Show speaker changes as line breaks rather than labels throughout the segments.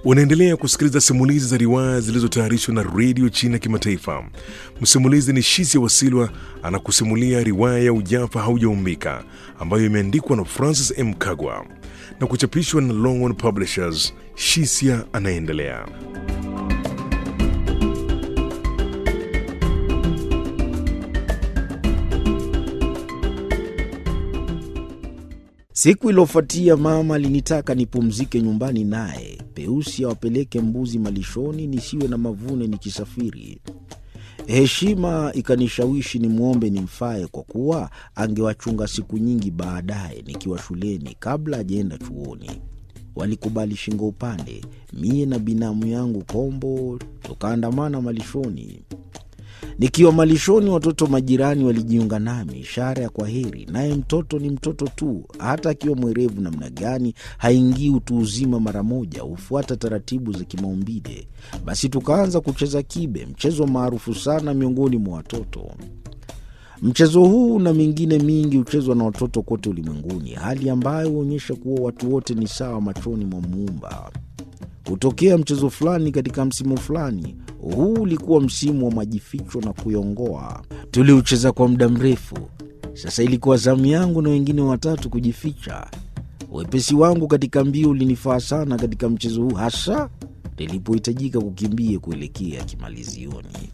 Unaendelea kusikiliza simulizi za riwaya zilizotayarishwa na redio China Kimataifa. Msimulizi ni Shisia Wasilwa anakusimulia riwaya ya Ujafa Haujaumbika ambayo imeandikwa na Francis M. Kagwa na kuchapishwa na Longhorn Publishers. Shisia anaendelea.
Siku iliyofuatia mama alinitaka nipumzike nyumbani naye, Peusi awapeleke mbuzi malishoni nisiwe na mavune nikisafiri. Heshima ikanishawishi nimwombe nimfae, kwa kuwa angewachunga siku nyingi baadaye nikiwa shuleni kabla ajaenda chuoni. Walikubali shingo upande, mie na binamu yangu Kombo tukaandamana malishoni. Nikiwa malishoni, watoto majirani walijiunga nami, ishara ya kwa heri. Naye mtoto ni mtoto tu, hata akiwa mwerevu namna gani, haingii utu uzima mara moja, hufuata taratibu za kimaumbile. Basi tukaanza kucheza kibe, mchezo maarufu sana miongoni mwa watoto. Mchezo huu na mingine mingi huchezwa na watoto kote ulimwenguni, hali ambayo huonyesha kuwa watu wote ni sawa machoni mwa Muumba. Hutokea mchezo fulani katika msimu fulani. Huu ulikuwa msimu wa majificho na kuyongoa. Tuliucheza kwa muda mrefu. Sasa ilikuwa zamu yangu na wengine watatu kujificha. Wepesi wangu katika mbio ulinifaa sana katika mchezo huu, hasa nilipohitajika kukimbia kuelekea kimalizioni.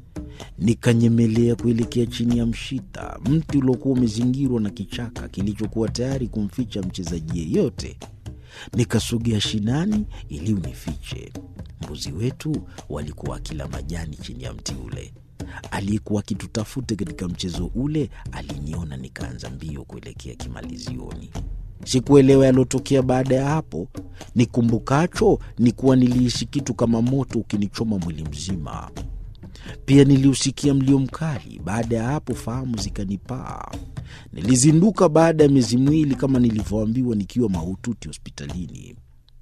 Nikanyemelea kuelekea chini ya mshita, mti uliokuwa umezingirwa na kichaka kilichokuwa tayari kumficha mchezaji yeyote. Nikasogea shinani ili unifiche. Mbuzi wetu walikuwa wakila majani chini ya mti ule. Aliyekuwa akitutafuta katika mchezo ule aliniona, nikaanza mbio kuelekea kimalizioni. Sikuelewa yalotokea baada ya hapo. Nikumbukacho ni kuwa nilihisi kitu kama moto ukinichoma mwili mzima. Pia niliusikia mlio mkali. Baada ya hapo, fahamu zikanipaa. Nilizinduka baada ya miezi miwili kama nilivyoambiwa, nikiwa mahututi hospitalini.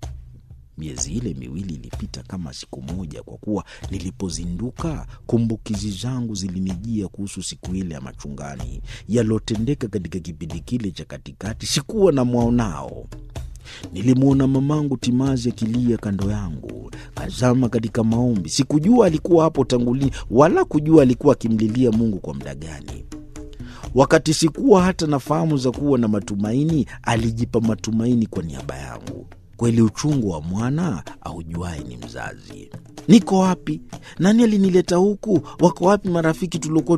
Miezi ile miwili ilipita kama siku moja, kwa kuwa nilipozinduka kumbukizi zangu zilinijia kuhusu siku ile ya machungani, yalotendeka katika kipindi kile cha katikati. Sikuwa na mwaonao. Nilimwona mamangu timazi akilia kando yangu, kazama katika maombi. Sikujua alikuwa hapo tangu lini, wala kujua alikuwa akimlilia Mungu kwa muda gani. Wakati sikuwa hata na fahamu za kuwa na matumaini, alijipa matumaini kwa niaba yangu. Kweli uchungu wa mwana aujuaye ni mzazi. Niko wapi? Nani alinileta huku? Wako wapi marafiki tuliokuwa